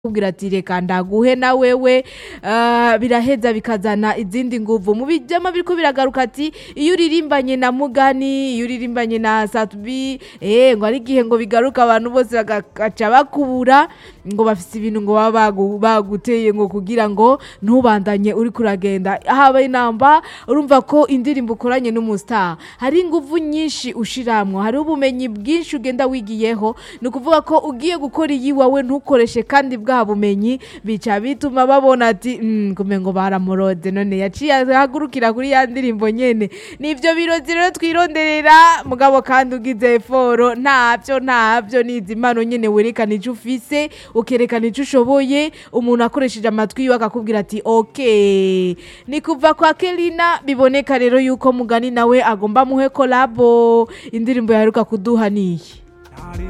kubwira ati reka ndaguhe na wewe uh, biraheza bikazana izindi nguvu mu bijama biriko biragaruka ati iyo uririmbanye na mugani iyo uririmbanye na satubi eh ngo ari igihe ngo bigaruka abantu bose bagaca bakubura ngo bafise ibintu ngo baba bagu- baguteye ngo kugira ngo ntubandanye uri kuragenda haba inamba urumva ko indirimbo ukoranye n'umustar hari inguvu nyinshi ushiramwo hari ubumenyi bwinshi ugenda wigiyeho ni ukuvuga ko ugiye gukora iyi wawe ntukoreshe kandi bwa bumenyi bica bituma babona ati "Mm, kumengo baramurode none yaciye ahagurukira kuri ya ndirimbo nyene nivyo birozi rero twironderera mugabo kandi ugize eforo ntavyo ntavyo nizi impano nyene werekana ico ufise ukerekana ico ushoboye umuntu akoresheje amatwi yiwe akakubwira ati okay ni kuva kwa Kelina biboneka rero yuko mugani nawe agomba muhe kolabo indirimbo yaheruka kuduha niyi